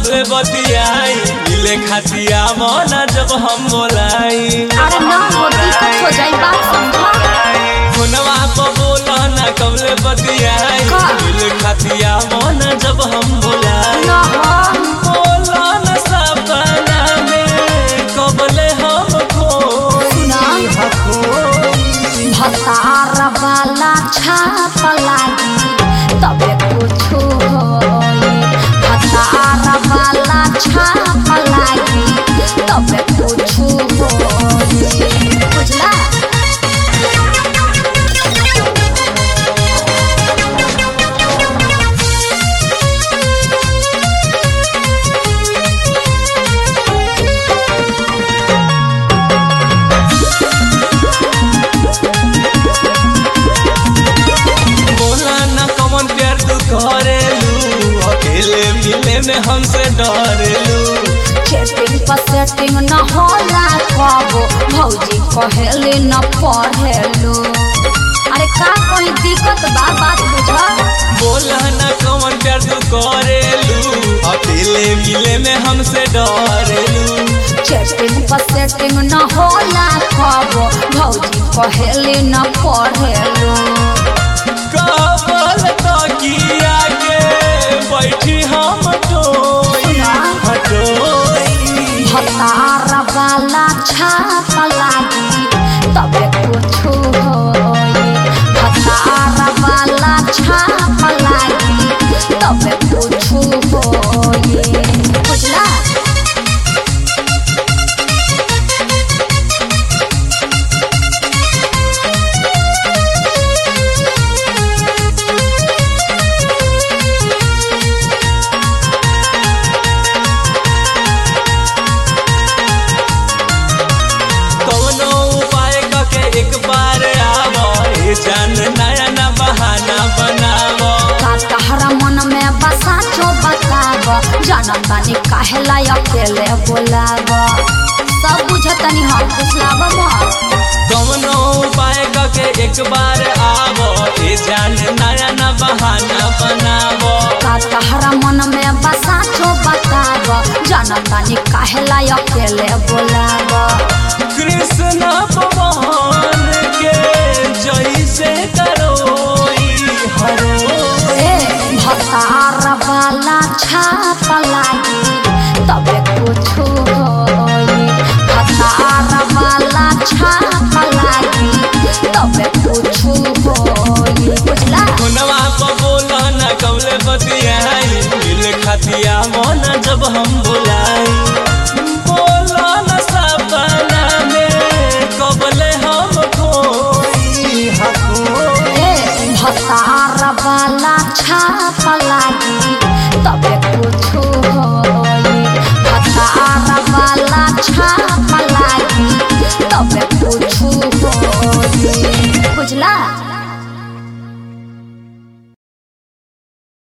कबले बतियाई मिले खातिया मना जब हम बोलाई अरे ना हो दिक्कत हो जाई बात समझा फोनवा पर बोला ना कबले बतियाई का? मिले खातिया मना जब हम बोलाई ना हो बोला ना सपना में कबले हम खोई सुना। खोई भतार वाला छाप लागी तबे कुछ होई भतार वाला छाप लागी तबे कुछ होई बुझला बोला ना कमन प्यार तू करेलू अकेले मिले में हमसे डरेलू चेटिंग पर सेटिंग न होला कबो भौजी कहेले न पढ़ेलू अरे का कोई दिक्कत बा बात बुझा बोला ना कमन प्यार तू करेलू अकेले मिले में हमसे डरेलू चेटिंग पर सेटिंग न होला कबो भौजी कहेले न पढ़ेलू कबल तकिया के बैठी हम टोई हटोई भतार वाला छाप लागी तबे कुछ होई भतार वाला छाप लागी तबे कुछ होई बुझला कौनो उपाय करके एक बार आवो ए जान नया ना बहाना बनावो का तहरा मन में बसा जो बताब जनम बानी काहेला अकेले बोलाब सब बुझतनी हम पुछलाब मत कौनो उपाय करके एक बार आवो ए जान नया ना बहाना बनावो का तहरा मन में बसा जो बताब जनम बानी काहेला अकेले बोलाब कृष्ण भगवान के जैसे करोई हरोई ए भतार वाला छाप लागी तबे कुछ होई